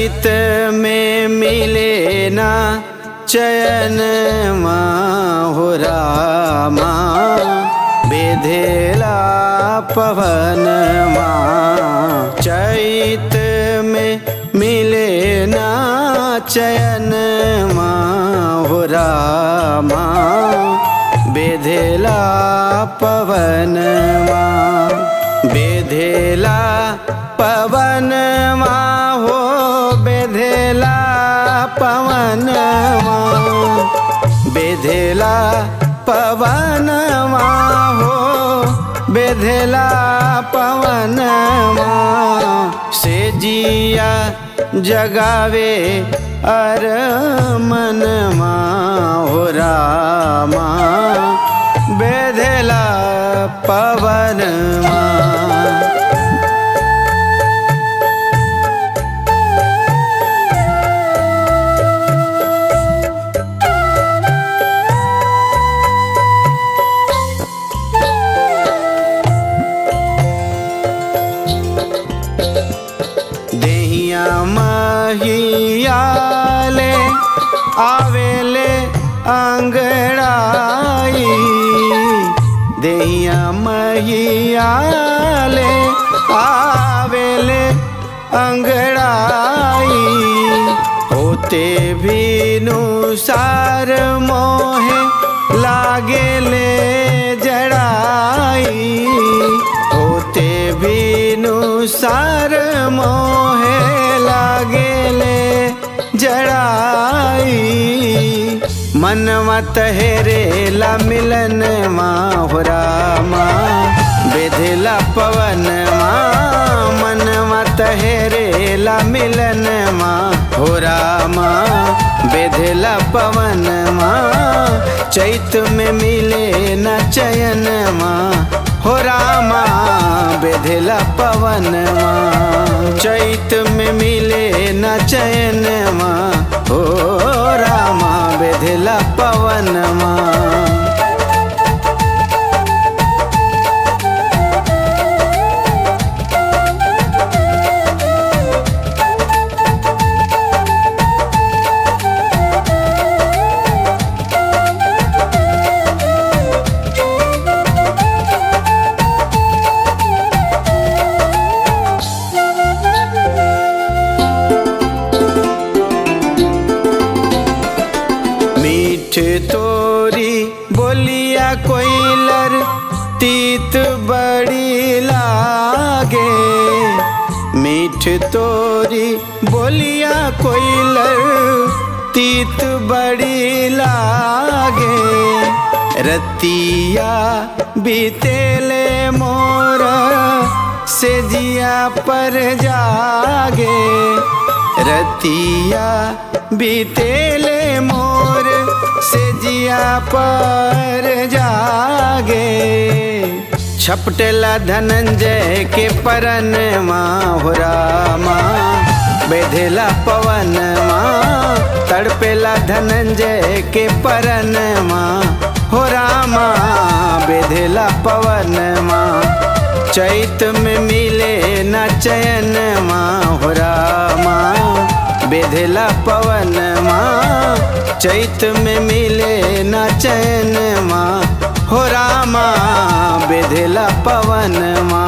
चैत में मिले ना चयन हो रामा बेधेला पवन चैत में मिले ना चयन हो रामा बेधेला पवन बेधेला पवन हो बेधेला पवन बेधेला पवन हो बेधेला पवन से जिया जगावे अर मन हो रामा बेधेला पवन देहिया महियाले आवेले अंगड़ाई देहिया महियाले आवेले अंगड़ाई होते भी नुसार मोहे लागेले जड़ाई होते भी नुसार मोहे लागेले जड़ाई मनवा तहरेला मिलन माहुरा माँ बेधेला पवन माँ मनवा तहरेला मिलन माँ हो रामा बेधेला पवन माँ चैत में मिले न चयन माँ हो रामा बेधेला पवन माँ चैत में मिले न चयन माँ हो रामा बेधेला पवन माँ मीठ तोरी बोलिया कोइलर तीत बड़ी लागे मीठ तोरी बोलिया कोइलर तीत बड़ी लागे रतिया बीतेले मोर से जिया पर जागे रतिया बीतेले मोर से जिया पर जागे छपटेला धनंजय के परन माँ हो रामा बेधेला पवन माँ तड़पेला धनंजय के परन माँ हो रामा बेधेला पवन माँ चैत में मिले न चयन माँ हो रामा बेधेला पवन माँ चैत में मिले न चैन माँ हो रामा बेधेला पवन माँ